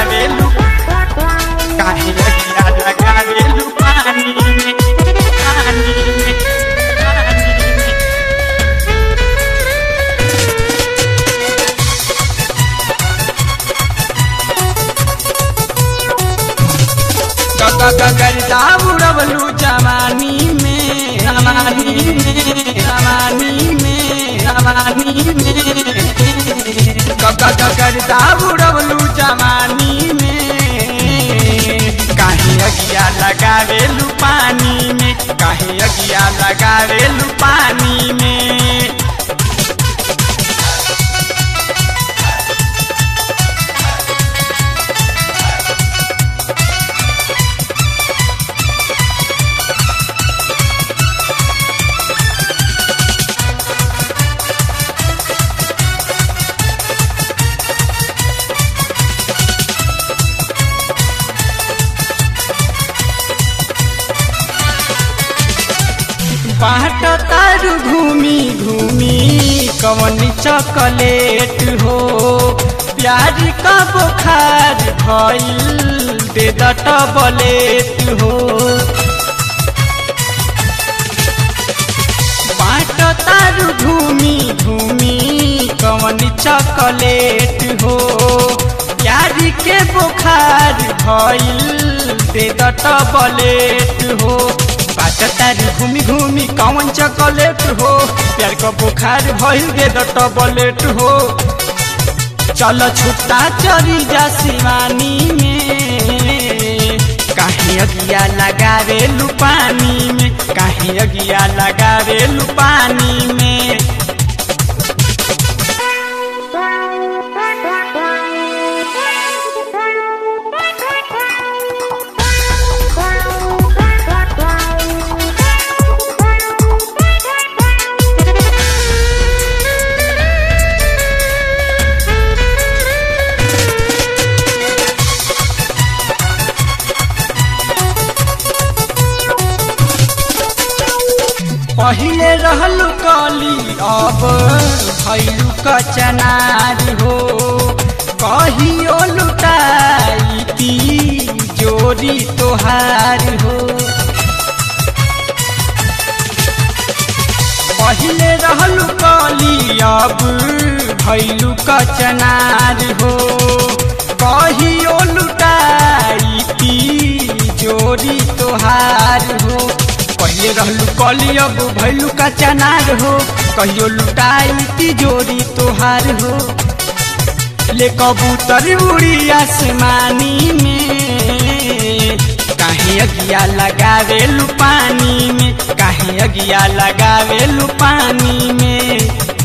लगावेलू काहे अगिया लगावेलू पानी में पानी में पानी में गगगगरदा उड़वलू जवानी में जवानी में जवानी में जवानी में गगगगरदा उड़वलू जवानी में काहे अगिया लगावेलू पानी में काहे अगिया लगावेलू पानी में बाट तारू घूमी घूमी कवन चॉकलेट हो प्यार का बुखार भइल दे डबलेट हो बाट तारू घूमी घूमी कवन चॉकलेट हो प्यार के बुखार भइल दे डबलेट हो बाट तारी घूमी घूमी कौन चॉकलेट हो प्यार का बुखार भइल दे डबलेट हो चल छुट्टा चली जा शिवानी में काहे अगिया लगावेलू पानी में काहे अगिया लगावेलू पानी में पहिले रहलू कली अब भैलू कचनार हो कहियो लुटाई जोरी तोहार हो पहिले रहलू कली अब भैलू कचनार हो कहियो लुटाई जोरी तोहार हो पहिले रहलू कली अब भैलू का चनार हो कहियो लुटाई तिजोरी तोहार हो ले कबूतर उड़ी आसमानी में काहे अगिया लगावेलू पानी में काहे अगिया लगावेलू पानी में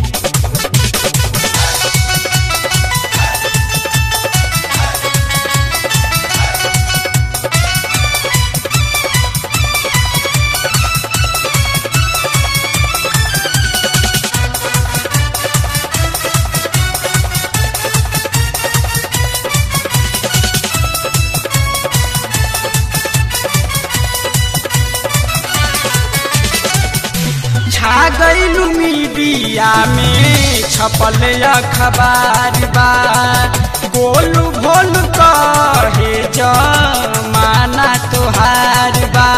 छा गईलू मीडिया में छपल अखबार बा गोलू भोलू कहे जमाना तोहार बा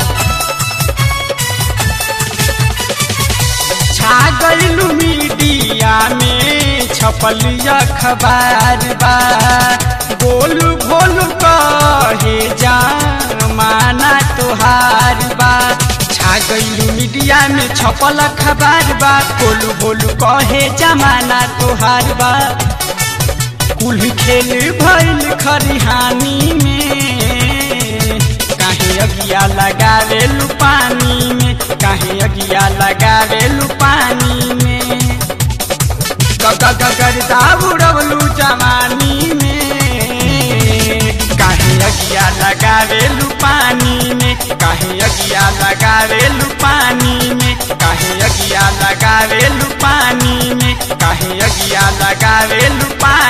छा गईलू मीडिया में छपल अखबार बा गोलू भोलू कहे जमाना तोहार बा छा गईलू मीडिया में छपल खबर बा बोलू बोलू कहे जमाना तोहार बा कुल खेल भइल खरिहानी में काहे अगिया लगावेलू पानी में काहे अगिया लगावेलू पानी में गगगगरदा उड़वलू जवानी में काहे अगिया लगावेलू पानी में काहे अगिया लगावेलू पानी में काहे अगिया लगावेलू पानी में काहे अगिया लगावेलू पानी